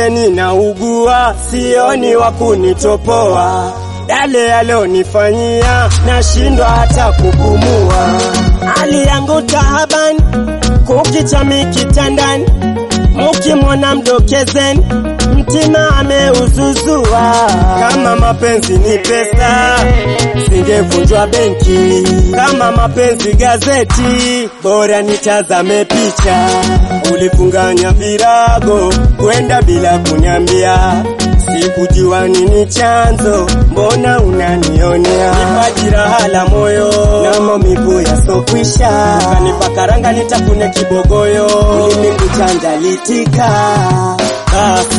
vile ninaugua, sioni wa kunitopoa. Yale yalonifanyia, nashindwa hata kupumua. Hali yangu tahabani, kukichami kitandani, mukimwona mdokezeni, mtima ameuzuzua. Kama mapenzi ni pesa, singevunjwa benki. Kama mapenzi gazeti, bora nitazame picha. Ulifunganya virago kwenda bila kuniambia, sikujua nini chanzo, mbona unanionea? Nipa jeraha la moyo na maumivu yasokwisha, ukanipa karanga nitafune kibogoyo, ulimi kuchanja litika. Basi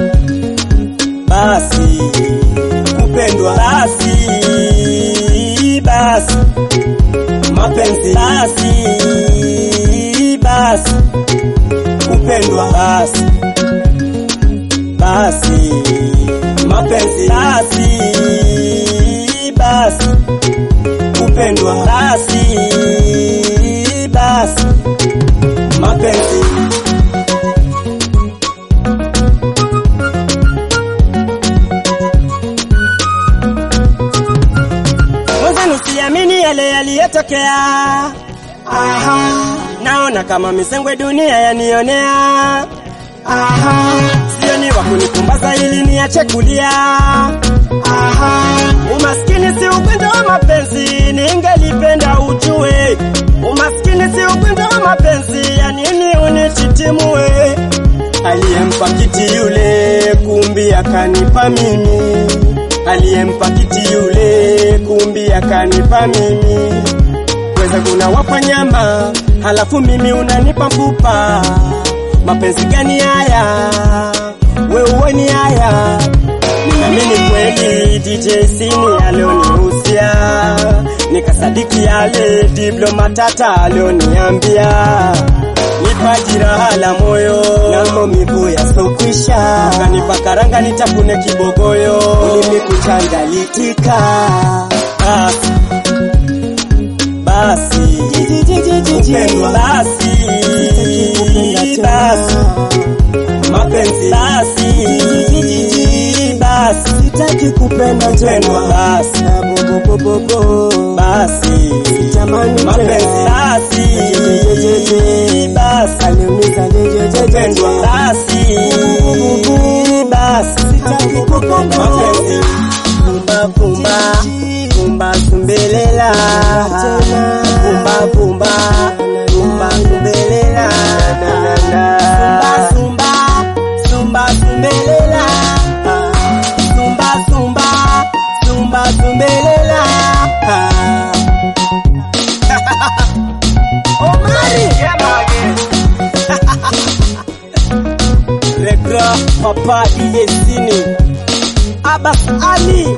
basi kupendwa basi basi mapenzi basi basi kupendwa basi basi mapenzi basi basi kupendwa basi basi mapenzi Mwenzenu siamini yale yaliyotokea. Aha, naona kama misengwe dunia yanionea. Aha, sioni wa kunipumbaza ili niache kulia. Aha, umaskini si ugonjwa wa mapenzi, ningelipenda ujue. Umaskini si ugonjwa wa mapenzi, ya nini unichitimue? Aliyempa kiti yule, kumbi akanipa mimi aliyempa kiti yule kumbi akanipa mimi. Weza kuna wapa nyama, halafu mimi unanipa mfupa. Mapenzi gani haya? We uoni haya? Ninaamini kweli DJ Sini alionihusia, nikasadiki yale Diblo Matata alioniambia nipa jeraha la moyo na maumivu yasokwisha, ukanipa karanga nitafune kibogoyo, ulimi kuchanja litika. Basi basi kupendwa basi basi mapenzi basi basi sitaki kupenda tena basi basi sitamani mapenzi basi basi aliumiza kupendwa basi basi sitaki kupenda mapenzi pumba pumba pumba sumbelela pumba pumba pumba sumbelela sumba sumba sumba sumbelela sumba sumba sumba sumbelela Omari Regra Papa DJ Sini Abbas Ali